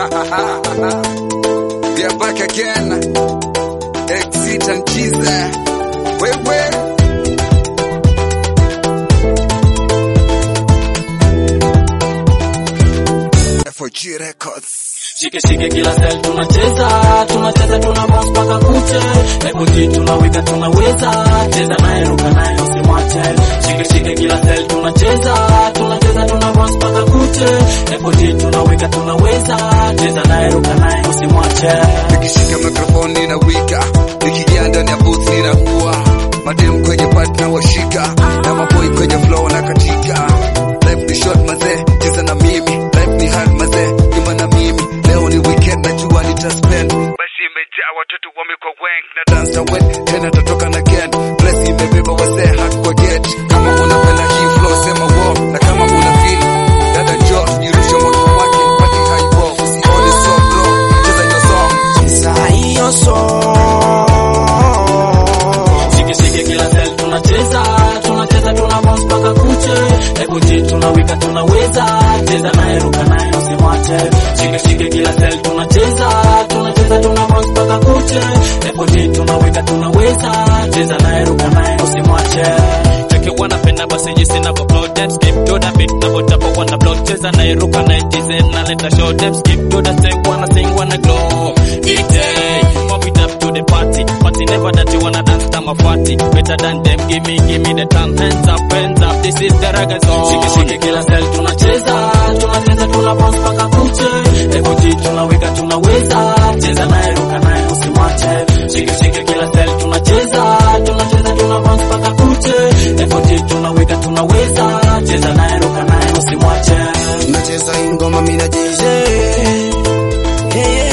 We are back again. Exit and cheese. Wewe. FOG Records. Shike shike kila style tunacheza, tunacheza tuna bounce mpaka kuche. Hebu ji tunaweka tunaweza, cheza naye ruka naye usimwache. Shike shike kila style tunacheza, tunacheza tuna bounce mpaka kuche. Hebu ji tunaweka tunaweza, cheza naye ruka naye usimwache. Nikishika mikrofoni na wika, nikiingia ndani ya booth ninakuwa madem kwenye part na washika na maboy kwenye flow na katika. Life ni short mazee, cheza na mimi. Life ni hard mazee, nyuma na mimi. Leo ni weekend najua nitaspend. Basi imejaa watoto wamekuwa wengi na dance away tena tatoka na again. Bless imebeba wasee hard kwa get. Kama unapenda hii flow sema wow, na kama una feel dada njoo tujirushe moto wake party high wow. Usione so bro, cheza your song. Cheza hiyo song. Shike shike kila style tunacheza, tunacheza tuna bounce mpaka kuche. Hebu ji tunaweka tunaweza, cheza naye ruka naye usimwache. Shike shike kila style tunacheza, tunacheza tuna bounce mpaka kuche. Hebu ji tunaweka tunaweza, cheza naye ruka naye usimwache. cheke wanapenda basi jinsi navyo them skip to the beat na botapo wana blow cheza na iruka na ijize na leta show them skip to the step wanna sing wanna glow eat day pop it up to the party party never that you wanna dance kama fati better than them give me give me the time hands up hands up this is the reggae song Shike shike kila style tunacheza, tunacheza tuna bounce mpaka kuche. Hebu ji tunaweka tunaweza, cheza naye ruka naye usimwache. Shike shike kila style tunacheza, tunacheza tuna bounce mpaka kuche. Hebu ji tunaweka tunaweza, cheza naye ruka naye usimwache. Nacheza hii ngoma mina DJ. Hey,